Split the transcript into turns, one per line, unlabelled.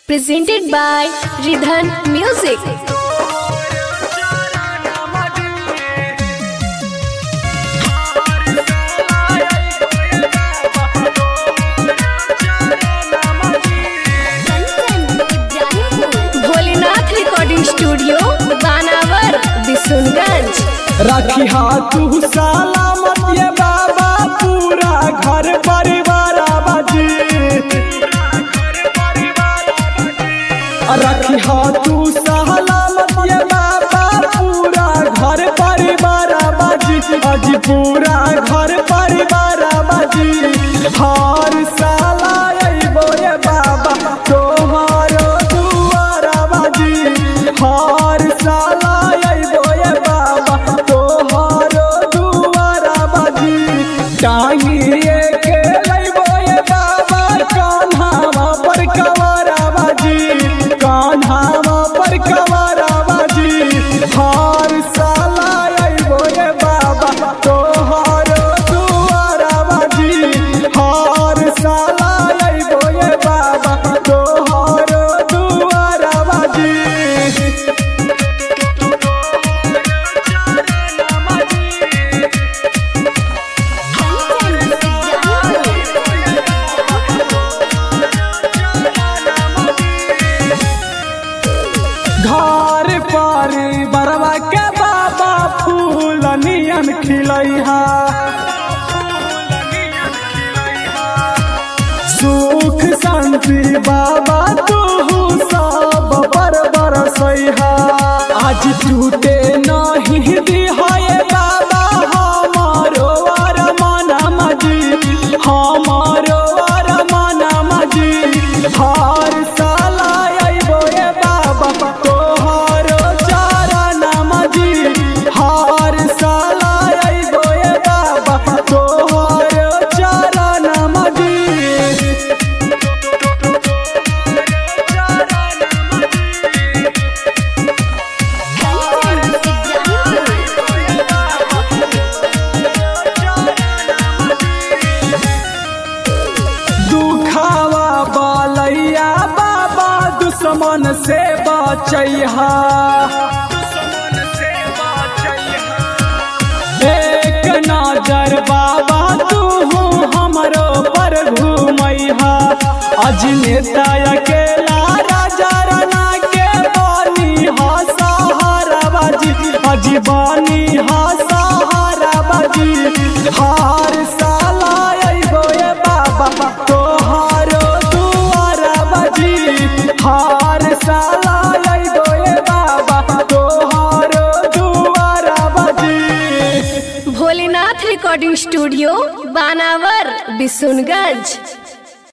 presented by Ridhan Music. Bholenath recording studio Banawar Bishunganj
रखी तू सलामत ये बाबा पूरा घर परिवार बाजी रखी तू सलामत ये बाबा पूरा घर परिवार बाजी अजी पूरा घर परिवार बाजी हर साला अइबो ये बाबा तोहारो दुआरा बाजी हर साला अइबो ये बाबा तोहारो दुआरा बाजी टांगिए के लइबो ये बाबा कान्हावा पर कवारा बाजी कान्हावा पर कवारा बाजी हर साला अइबो ये बाबा तोहारो दुआरा बाजी हर साला अइबो ये बाबा तोहारो दुआरा बाजी घर पर बरवा के बाबा फूल नियन खिलैहा सुख शांति बाबा तू सब पर बरसैहा आज टूटे नहीं दिहाए बाबा हमारो अरमान मजी हमारो अरमान मजी हर साला अइबो ये बाबा तोहारो चरण मजी हर साला अइबो ये बाबा तोहारो चरण मजी दुखावा बालैया बाबा दुश्मन से बचैहा एक नजर बाबा तू हमरो पर घूमैहा अज नेता अकेला राजा राना के बानी हा सहारा बाजी अज बानी हा सहारा बाजी हार साला अइबो ये बाबा तोहारो दुआरा बाजी हार साला अइबो ये बाबा तोहारो दुआरा बाजी
भोलेनाथ रिकॉर्डिंग स्टूडियो बानावर बिशुनगंज